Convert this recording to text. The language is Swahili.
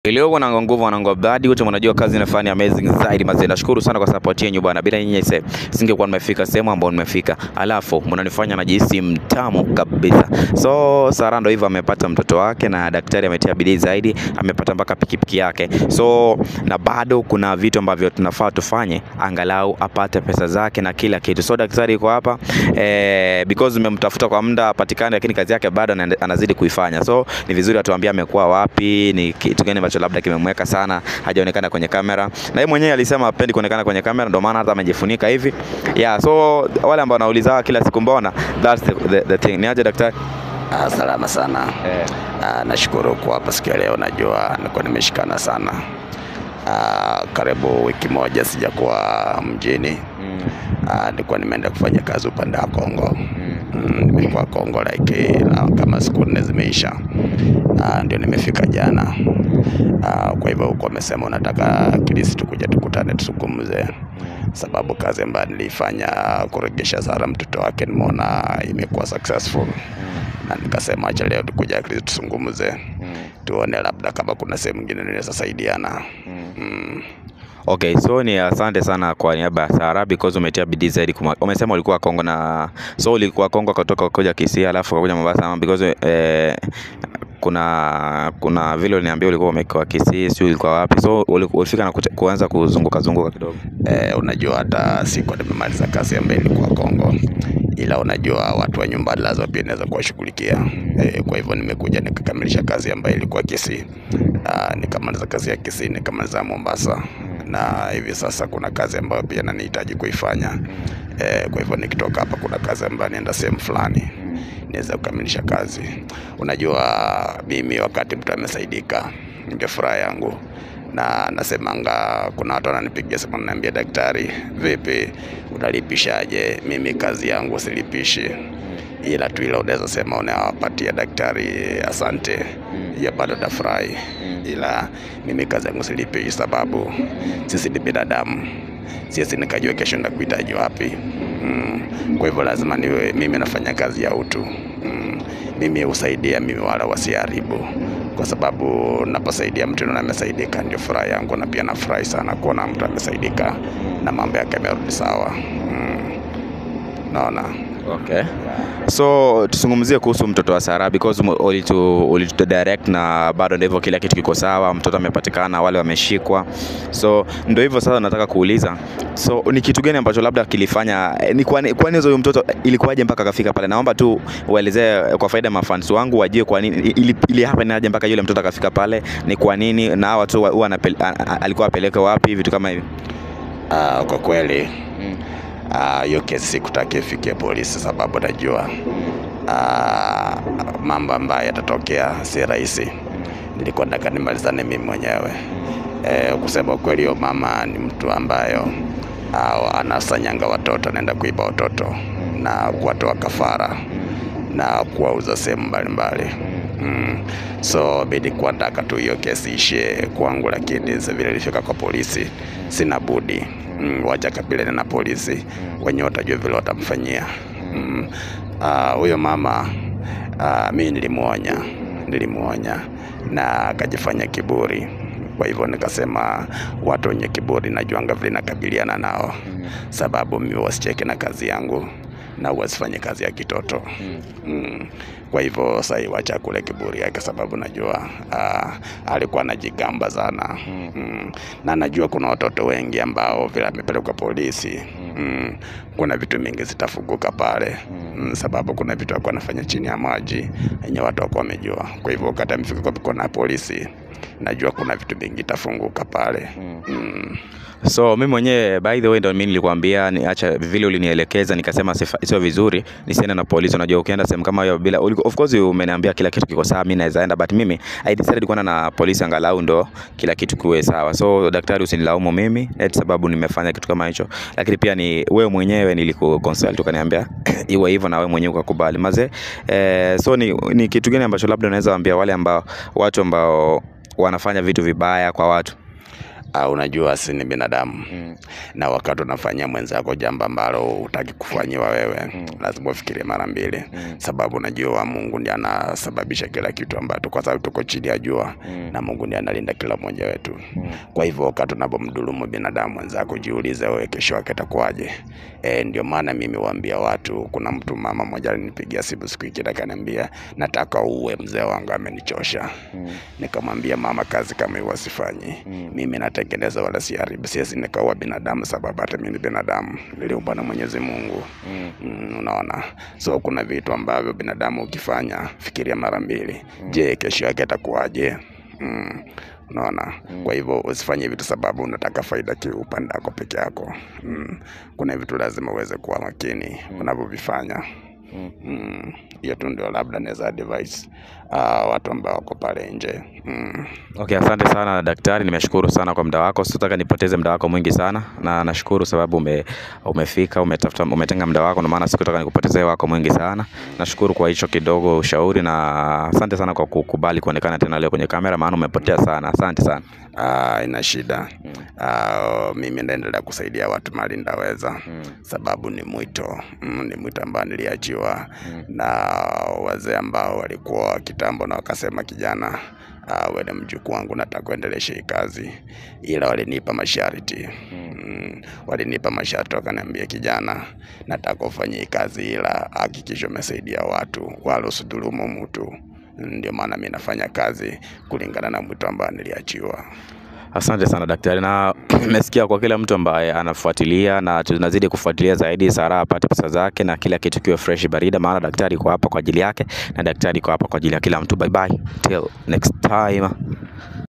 Iliokuwa na nguvu wanangu Bladi wote mnajua kazi inafanya amazing zaidi mazee. Nashukuru sana kwa support yenu bwana. Bila nyinyi sasa singekuwa nimefika sehemu ambayo nimefika. Alafu mnanifanya najihisi mtamu kabisa. So Sara ndo hivyo amepata mtoto wake na daktari ametia bidii zaidi, amepata mpaka pikipiki yake. So na bado kuna vitu ambavyo tunafaa tufanye angalau apate pesa zake na kila kitu. So daktari yuko hapa eh, because nimemtafuta kwa muda apatikane, lakini kazi yake bado anaende- anazidi kuifanya. So ni vizuri atuambie amekuwa wapi, ni kitu gani ambacho labda kimemweka sana hajaonekana kwenye kamera, na yeye mwenyewe alisema hapendi kuonekana kwenye kamera, ndio maana hata amejifunika hivi yeah. So wale ambao wanauliza kila siku mbona, that's the, the, the thing. Niaje daktari? Ah, salama sana. Eh. Ah, nashukuru kwa hapa siku ya leo, najua nilikuwa nimeshikana sana. Ah, karibu wiki moja sijakuwa mjini. Ah, nilikuwa nimeenda kufanya kazi upande wa Kongo. Mm, nimekuwa Kongo like ah, kama siku nne zimeisha. Ah, ndio nimefika jana. Ah, kwa hivyo huko amesema unataka kilisi tukuja tukutane tuzungumze, sababu kazi ambayo nilifanya kuregesha Sara mtoto wake nimeona imekuwa successful na nikasema acha leo tukuja at least tuzungumze tuone labda kama kuna sehemu nyingine tunaweza saidiana. Mm. Okay, so ni asante sana kwa niaba ya Sara because umetia bidii zaidi. kuma- Umesema ulikuwa Kongo na so ulikuwa Kongo kutoka kuja Kisii alafu ukakuja Mombasa ama because eh, kuna kuna vile uliniambia ulikuwa umekaa Kisii, si ulikuwa wapi? So uli- ulifika na kuche- kuanza kuzunguka zunguka kidogo. Eh, unajua hata siku nimemaliza kazi ambayo ilikuwa Kongo, ila unajua watu wa nyumbani lazima pia naweza kuwashughulikia. Eh, kwa hivyo nimekuja nikakamilisha kazi ambayo ilikuwa Kisii. Ah, nikamaliza kazi ya Kisii nikamaliza Mombasa na hivi sasa kuna kazi ambayo pia nanihitaji kuifanya. Eh, kwa hivyo nikitoka hapa kuna kazi ambayo nienda sehemu fulani niweza kukamilisha kazi. Unajua mimi wakati mtu amesaidika ndio furaha yangu na nasemanga, kuna watu wananipigia simu wananiambia, daktari, vipi unalipishaje? Mimi kazi yangu silipishi, ila tu ile unaweza sema unawapatia daktari asante, hiyo bado tafurahi, ila mimi kazi yangu silipishi, sababu sisi ni binadamu, siwezi nikajua kesho ndakuhitaji wapi. Mm. Kwa hivyo lazima niwe mimi nafanya kazi ya utu mm. Mimi husaidia mimi wala wasiharibu, kwa sababu naposaidia mtu na amesaidika ndio furaha yangu, na pia nafurahi sana kuona mtu amesaidika na mambo yake yamerudi sawa mm. Naona Okay. So tuzungumzie kuhusu mtoto wa Sara because mu- ulitu, ulitu direct na bado ndio hivyo, kila kitu kiko sawa, mtoto amepatikana, wale wameshikwa. So ndio hivyo sasa, nataka kuuliza, so ni kitu gani ambacho labda kilifanya eh, ni kwani kwani huyo mtoto ilikuwaje mpaka akafika pale? Naomba tu uelezee eh, kwa faida ya mafans wangu wajue kwa nini ili, ili happen aje mpaka yule mtoto akafika pale, ni kwa nini na hawa tu huwa anapel- a- a- alikuwa apeleke wapi, vitu kama hivi. Ah, kwa kweli ah, hiyo kesi sikutaki ifikie polisi, sababu najua ah, mambo ambayo yatatokea si rahisi. Nilikuwa nataka nimalizane mimi mwenyewe. Eh, kusema kweli, huyo mama ni mtu ambayo ah, anasanyanga watoto, anaenda kuiba watoto na kuwatoa kafara na kuwauza sehemu mbalimbali. Mm. So mi nilikuwa nataka tu hiyo kesi ishie kwangu, lakini sasa vile ilifika kwa polisi, sina budi mm, wacha kabilene na polisi wenyewe watajua vile watamfanyia. Mm. Ah, huyo mama ah, mi nilimuonya, nilimuonya na akajifanya kiburi. Kwa hivyo nikasema watu wenye kiburi najuanga vile nakabiliana nao, sababu mimi wasicheke na kazi yangu na wasifanye kazi ya kitoto mm. Kwa hivyo sasa wacha kule kiburi yake, sababu najua ah, alikuwa anajigamba sana mm. na najua kuna watoto wengi ambao vile amepelekwa polisi mm. kuna vitu mingi zitafunguka pale mm. sababu kuna vitu alikuwa anafanya chini ya maji yenye watu wakuwa wamejua. Kwa hivyo wakati amefika kwa mikono ya polisi, najua kuna vitu vingi itafunguka pale mm. So mimi mwenyewe by the way ndo mimi nilikwambia niacha vile ulinielekeza nikasema sifa- sio vizuri nisiende na polisi. Unajua ukienda sehemu kama hiyo bila uliko- of course umeniambia kila kitu kiko sawa, mimi naweza enda, but mimi I decided kwenda na polisi angalau ndo kila kitu kiwe sawa. So daktari, usinilaumu mimi eti sababu nimefanya kitu kama hicho, lakini pia ni wewe mwenyewe nilikukonsult ukaniambia iwe hivyo na wewe mwenyewe ukakubali maze. Eh, so ni, ni kitu gani ambacho labda unaweza waambia wale ambao watu ambao wanafanya vitu vibaya kwa watu Ah, unajua si ni binadamu Mm. na wakati unafanyia mwenzako jambo ambalo hutaki kufanyiwa wewe Mm. lazima ufikirie mara mbili Mm. sababu unajua Mungu ndiye anasababisha kila kitu ambacho kwa sababu tuko chini ya jua Mm. na Mungu ndiye analinda kila mmoja wetu Mm. kwa hivyo wakati unapomdhulumu binadamu mwenzako jiulize wewe kesho yake itakuwaje e, ndio maana mimi waambia watu kuna mtu mama mmoja alinipigia simu siku hii akaniambia nataka uwe mzee wangu amenichosha Mm. nikamwambia mama kazi kama hiyo wasifanyi Mm. mimi natengeneza wala siharibu siwezi nikaua binadamu sababu hata mimi ni binadamu niliumbwa na Mwenyezi Mungu Mm. mm, unaona so kuna vitu ambavyo binadamu ukifanya fikiria mara mbili je kesho yake atakuwaje mm, unaona kwa hivyo usifanye vitu sababu unataka faida kiupande wako peke yako mm, kuna vitu lazima uweze kuwa makini unavyovifanya Mm. Mm, hiyo tu ndio labda naweza advise uh, watu ambao wako pale nje mm. Okay, asante sana daktari, nimeshukuru sana kwa muda wako. Sitaka nipoteze muda wako mwingi sana, na nashukuru sababu ume, umefika umetafuta umetenga muda wako, ndio maana sikutaka nikupotezee wako mwingi sana. Nashukuru kwa hicho kidogo ushauri, na asante sana kwa kukubali kuonekana tena leo kwenye kamera, maana umepotea sana. Asante sana. Uh, ina shida uh, mimi naendelea kusaidia watu mali ndaweza Mm. sababu ni mwito mm, ni mwito ambao niliachiwa Mm. na wazee ambao walikuwa kitambo na wakasema kijana uh, wewe ni mjukuu wangu nataka kuendelesha hii kazi ila walinipa masharti mm, walinipa masharti wakaniambia kijana nataka ufanye hii kazi ila hakikisha umesaidia watu wala usidhulumu mtu ndio maana mi nafanya kazi kulingana na mwito ambao niliachiwa Asante sana daktari, na nimesikia kwa kila mtu ambaye anafuatilia, na tunazidi kufuatilia zaidi, Sara apate pesa zake na kila kitu kiwe fresh barida, maana daktari iko hapa kwa ajili yake na daktari iko hapa kwa ajili ya kila mtu. Bye bye till next time.